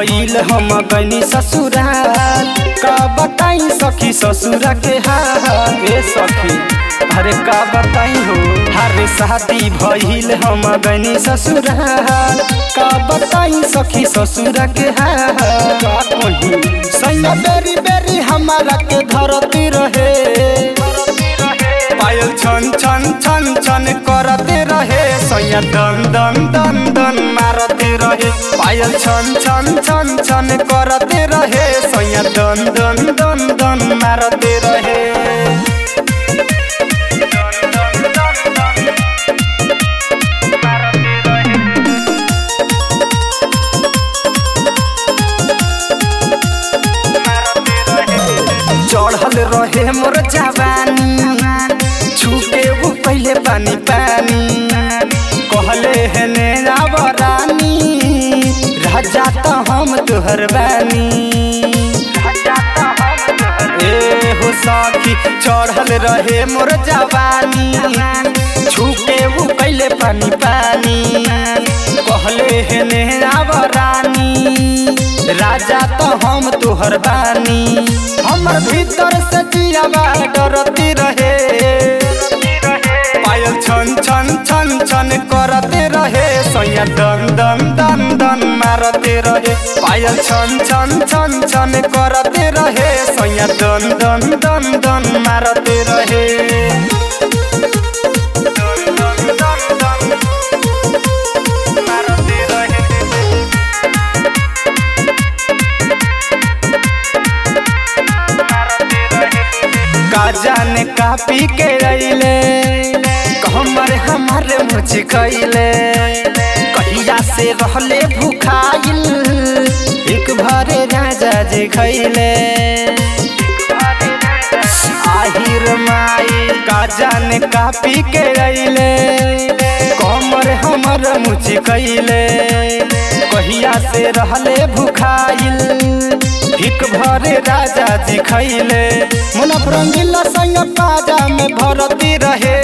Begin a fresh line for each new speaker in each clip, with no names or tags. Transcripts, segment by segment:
भइल हम गनी ससुराल का बताई सखी ससुरा के हाल ए सखी अरे का बताई हो हरे शादी भइल हम गनी ससुराल का बताई सखी ससुरा के हाल का कही सैया बेरी बेरी हमारा के धरती रहे पायल छन छन छन छन करते रहे सैया दन दन दन दन मारते रहे पायल छन छन छन छन करते रहे सैया दन दन दन दन मारते रहे चढ़ल रहे मोर जवानी छूके वो पहले पानी पानी कहले है नेरा बरानी राजा तो हम तोहर बानी ए हो सखी चढ़ल रहे मोर जवानी छूके वो पहले पानी पानी कहले है नेरा बरानी राजा तो हम तोहर बानी हमर भीतर से जियावा डरती रहे पायल छन छन छन छन करते रहे सैया दन दन दन दन मारते रहे पायल छन छन छन छन करते रहे सैया दन दन दन दन मारते रहे दन दन दन दन मारते रहे का जाने का पी के अइले कहमर हमारे मुझ कैले कहिया से रहले भूखाइल एक भरे राजा जे खैले आहिर माई का जाने का पी के अइले कमर हमर मुझ कैले कहिया से रहले भूखाइल भिक भरे राजा जी खैले मन रंगीला संग पाजा में भरती रहे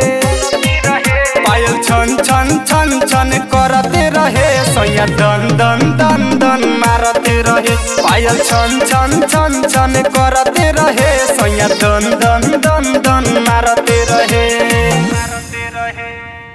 पायल छन छन छन छन करते रहे सैया दन दन दन दन मारते रहे पायल छन छन छन छन करते रहे सैया दन दन दन दन मारते रहे मारते रहे